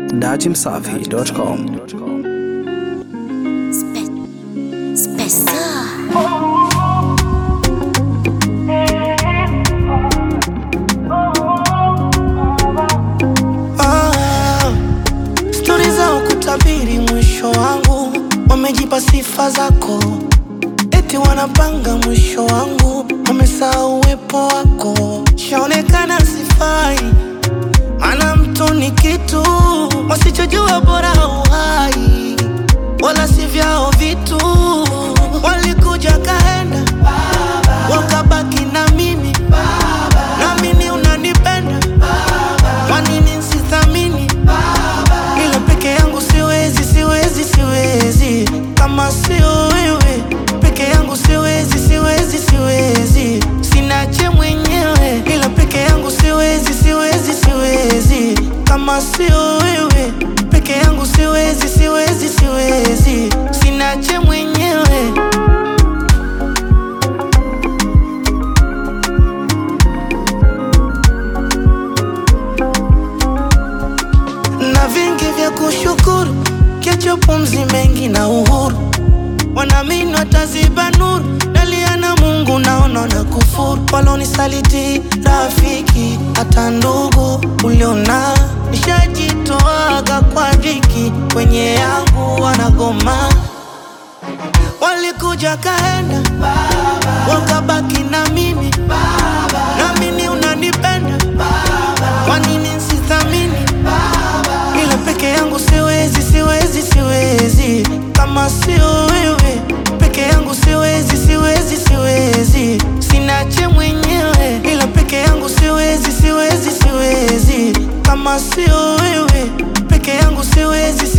datimsafi.com. Spessa. Ah, stori za kutabiri mwisho wangu, wamejipa sifa zako, eti wanapanga mwisho wangu, wamesahau uwepo wako. Shaonekana sifai, maana mtu ni kitu wasichojua, bora uhai, wala si vyao vitu. Walikuja kaenda, wakabaki na mimi, nami unanipenda kwa nini sithamini? Ila peke yangu siwezi, siwezi, siwezi kama sio wewe. Peke yangu siwezi, siwezi, siwezi sinache mwenyewe. Ila peke yangu siwezi, siwezi, siwezi kama sio wewe. Peke yangu siwezi, siwezi, siwezi sinache mwenyewe. na vingi vya kushukuru, kiacho pumzi mengi na uhuru, wanaamini wataziba nuru, dalia na Mungu naona na kufuru, walonisaliti rafiki, hata ndugu uliona, nishajitoaga kwa dhiki, kwenye yangu wanagoma, walikuja kaenda, wakabaki na mimi, nami unanipenda, kwa nini sithamini? ila peke yangu siwezi, siwezi, siwezi kama sio wewe. Peke yangu siwezi, siwezi, siwezi sinache mwenyewe. Ila peke yangu siwezi, siwezi, siwezi kama sio wewe. Peke yangu siwezi,